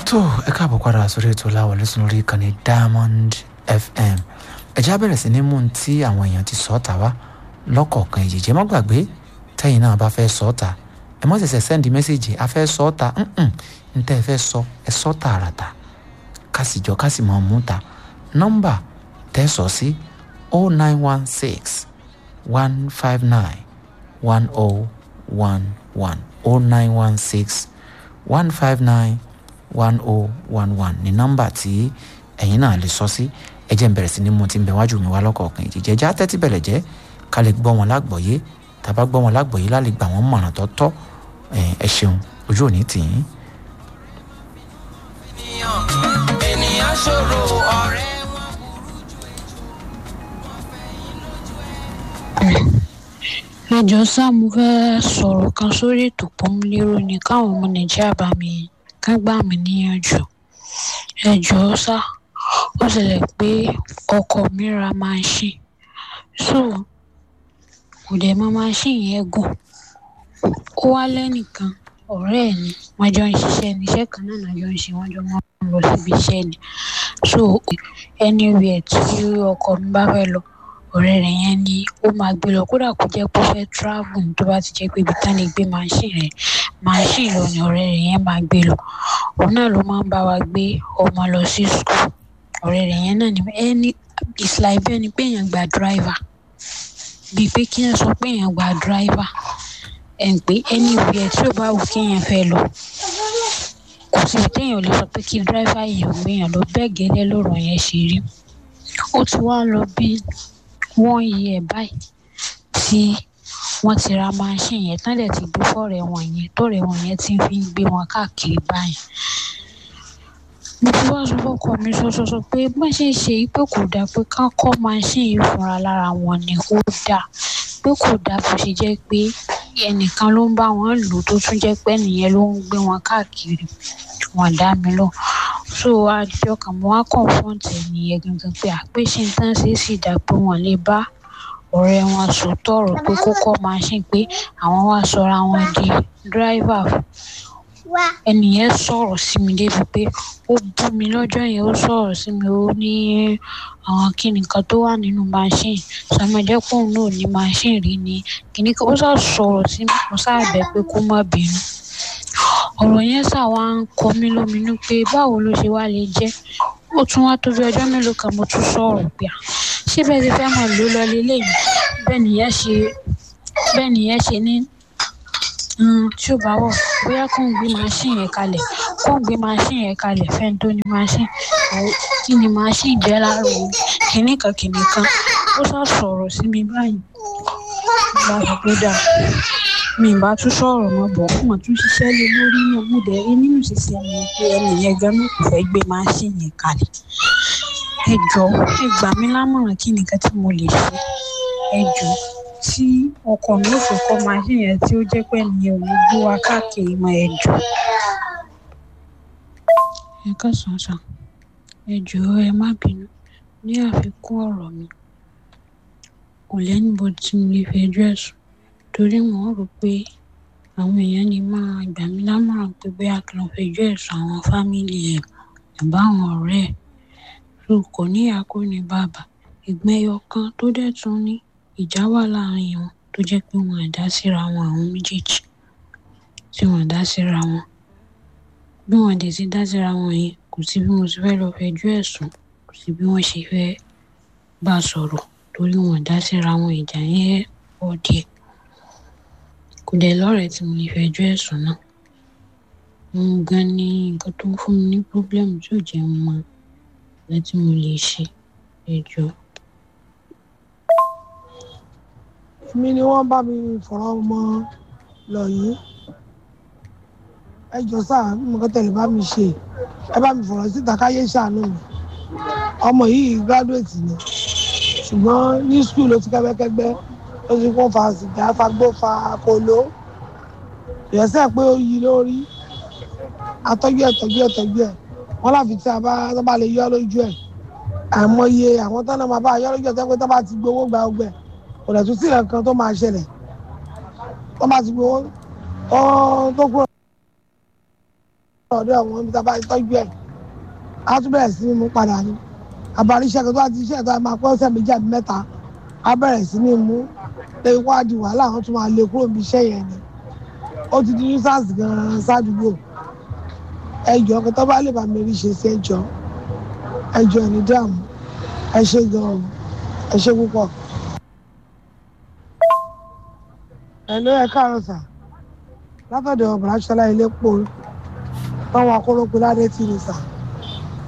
tó ẹ káàbọ̀ padà sórí ètò láwọlé sùn lórí ìkànnì diamond fm ẹ̀já bẹ̀rẹ̀ sí ní mú un tí àwọn èèyàn ti sọ ọ́ tà wá lọ́kọ̀ọ̀kan ìjìjẹ́ má gbàgbé tẹ́yìn náà bá fẹ́ sọ ọ́ tà ẹ mọ́ ṣẹ̀ṣẹ̀ sẹ́ndì mẹ́sẹ̀gì a fẹ́ sọ ọ́ tà ń tẹ́ ẹ fẹ́ sọ ẹ sọ tààràtà kásìjọ kásì máa mú ta nọ́mbà tẹ́ sọ sí o nine one six one five nine one o one one o nine one six one five nine one oh one one ní nọ́mbà tí ẹ̀yin náà lè sọ sí ẹ jẹ́ n bẹ̀rẹ̀ sí ní mo ti ń bẹ wájú mi wá lọ́kọ̀ọ̀kan ìjìjẹ́ já tẹ́tí bẹ̀rẹ̀ jẹ́ ká lè gbọ́ wọn lágbọ̀ọ́yé tàbá gbọ́ wọn lágbọ̀ọ́yé lálẹ́ gbà wọ́n mọ̀ràn tó tọ́ ẹ ṣeun ojú òní tì í. ènìyàn ṣòro ọ̀rẹ́ wọn. ẹjọ sá mo fẹ́ sọ̀rọ̀ kan sórí ètò pọ́nmúlérò ní káwọn ọmọ nàìjíríà bá mi ká gbà mí níyànjú ẹjọ sá ó ṣẹlẹ̀ pé ọkọ mi ra máṣíìn so kò dẹ̀ mọ máṣíìn yẹn gùn ó wá lẹ́nìkan ọ̀rẹ́ ẹ̀ ni wọ́n jọ ń ṣiṣẹ́ ní iṣẹ́ kan náà náà jọ ń ṣe wọ́n jọ máa ń lọ síbi iṣẹ́ ni so anywhere tí ọkọ mi bá fẹ́ lọ ọ̀rẹ́ rẹ̀ yẹn ni ó máa gbé lọ kódà kó jẹ́ pé ó fẹ́ travel tó bá ti jẹ́ pé ibi tán lè gbé machine rẹ̀ machine lọ ni ọ̀rẹ́ rẹ̀ yẹn máa gbé lọ òun náà ló máa ń bá wa gbé ọmọ lọ sí school ọ̀rẹ́ rẹ̀ yẹn náà ni ẹni it's like bẹ́ẹ̀ ni pé èèyàn gba driver bíi pé kí èèyàn sọ pé èèyàn gba driver ẹ̀ ń pé anywhere tí ò bá wù kí èèyàn fẹ́ lọ kò síbi téèyàn lè sọ pé kí driver èèyàn gbé èèyàn lọ bẹ́ẹ̀ gẹ́lẹ́ lọ́rọ̀ yẹn ṣe rí ó ti wá lọ bí wọ́n yí ẹ̀ báyìí tí wọ́n ti ra máṣíìnì yẹn tán dẹ̀ ti gbé fọ́ọ̀rẹ́ wọn yẹn tọ́ọ̀rẹ́ wọn yẹn ti fi ń gbé wọn káàkiri báyìí. mo ti wá sọ fọ́kọ mi sọ́sọ́sọ pé bá ṣe ń ṣe pé kò dáa pé ká kọ́ máṣíìnì yìí fúnra lára wọn ni ó dáa pé kò dáa bó ṣe jẹ́ pé ẹnìkan ló ń bá wọn lò tó tún jẹ́ pé ẹnìyẹn ló ń gbé wọn káàkiri wọn dá mi lọ so àjọ kan mo wá confront ẹnìyẹn gangan pé àpèṣe tán ṣe sì dá pé wọn lè bá ọ̀rẹ́ wọn sòótọ́ ọ̀rọ̀ pé kókó machine pé àwọn wá sọra wọn di driver ẹnìyẹn sọ̀rọ̀ sí mi débi pé ó bú mi lọ́jọ́ yẹn ó sọ̀rọ̀ sí mi ó ní àwọn kíni kan tó wà nínú machine sọmọdékùn náà ní machine rí ni kíní kan ó sá sọ̀rọ̀ sí mi mo sáà bẹ̀ pé kó má bínú ọ̀rọ̀ yẹn ṣáà wá ń kọ mí lóminú pé báwo ló ṣe wá lè jẹ́ ó tún wá tó bí ọjọ́ mélòó kan mo tún sọ̀rọ̀ pé à ṣé bẹ́ẹ̀ ti fẹ́ mọ̀ ló lọ lélẹ́yìn bẹ́ẹ̀ nìyẹn ṣe bẹ́ẹ̀ nìyẹn ṣe ní tí ò bá wọ̀ bóyá kó ń gbé machine yẹn kalẹ̀ kó ń gbé machine yẹn kalẹ̀ fẹ́ni tó ní machine kí ni machine jẹ́ láàrú kìnnì kan kìnnì kan ó sá sọ̀rọ̀ sí mi báyìí bá a sọ pé dáa mi bá tún sọ̀rọ̀ mọ́ bọ̀ mo tún ṣiṣẹ́ lé lórí náà mo dẹ̀ rí nínú ìṣiṣẹ́ mi pé ẹnì yẹn gan-an kò fẹ́ gbé máṣíìnì yẹn kalẹ̀ ẹ jọ ẹ gbà mí lámọ̀ràn kí nìkan tí mo lè ṣe ẹ jọ tí ọkọ mi ò fi kọ́ máṣíìnì yẹn tí ó jẹ́ pé ẹnìyẹn ò ní gbé wa káàkiri mọ́ ẹ jọ. ẹ kásán sàn ẹ jọ ẹ má bínú ní àfikún ọ̀rọ̀ mi kò lẹ́nìbọ̀ tí mo lè fẹjọ́ ẹ̀sùn torí wọn rò pé àwọn èèyàn lè máa gbà mí lámọ̀ràn pé bóyá kí n fẹjọ́ ẹ̀sùn àwọn fámìlì ẹ̀ àbáwọn ọ̀rẹ́ ẹ̀ tó kò ní ìyá kó ní bàbá ìgbọ́n ẹyọ kan tó dẹ̀ tún ní ìjà wà láàrin wọn tó jẹ́ pé wọn àdá síra wọn àwọn méjèèjì tí wọn àdá síra wọn bí wọn dẹ̀ ti dá síra wọn yẹn kò sí bí mo ti fẹ́ lọ fẹjọ́ ẹ̀sùn kò sí bí wọ́n ṣe fẹ́ bá a sọ̀rọ̀ torí wọn àdá síra wọn ìjà yẹn pọ̀ díẹ̀ kò dẹ̀ lọ́rẹ̀ẹ́ tí mo lè fẹjọ́ ẹ̀sùn náà òun gan ni nǹkan tó ń fún mi ní pọ́blẹ́mù tí ò jẹ́ mọ nǹkan tí mo lè ṣe ẹjọ́. èmi ni wọ́n bá mi fọ̀rọ̀ ọmọ lọ yìí ẹ jọ sáà mo kọ́ tẹ̀lé bá mi ṣe ẹ bá mi fọ̀rọ̀ síta káyé ṣàánú mi ọmọ yìí gíráduwétì ni ṣùgbọ́n ní skul ló ti kẹ́gbẹ́kẹ́gbẹ́ ó ti kún fa sìgá fagbó fa kolo ìyẹsẹ̀ pé ó yí lórí atọ́jú ẹ̀ tọ́jú ẹ̀ tọ́jú ẹ̀ wọ́n láfi tí a bá tó bá lè yọ lójú ẹ̀ àmọye àwọn tó náà máa bá yọ lójú ẹ̀ tó pé tó bá ti gbowó gba ọgbẹ́ kò dẹ̀ tún sí nǹkan tó máa ṣẹlẹ̀ tó bá ti gbowó tó kúrò. ọ̀dọ̀ àwọn ibi tá a bá ti tọ́jú ẹ̀ á tún bẹ̀rẹ̀ sí ní mú padà ní àbárí iṣẹ́ kan tó bá ti iṣẹ́ tó máa pẹ́ ọ̀sẹ̀ méjì àbí mẹ́ta á bẹ̀rẹ̀ sí ní mú lẹ́yìn wá di wàhálà àwọn tó máa lè kúrò níbi iṣẹ́ yẹn ni ó ti di nuisance gan-an sádùúgbò ẹjọ́ kí tó bá lè bá mi rí ṣe sí ẹjọ́ ẹjọ́ ẹni dààmú ẹ ṣe gan-an ẹ ṣe púpọ̀. ẹ ló ẹ káàárọ̀ sà látọ̀dọ̀ ọ̀bùrà ṣọlá ilé pò táwọn akólópin ládé tì ní sà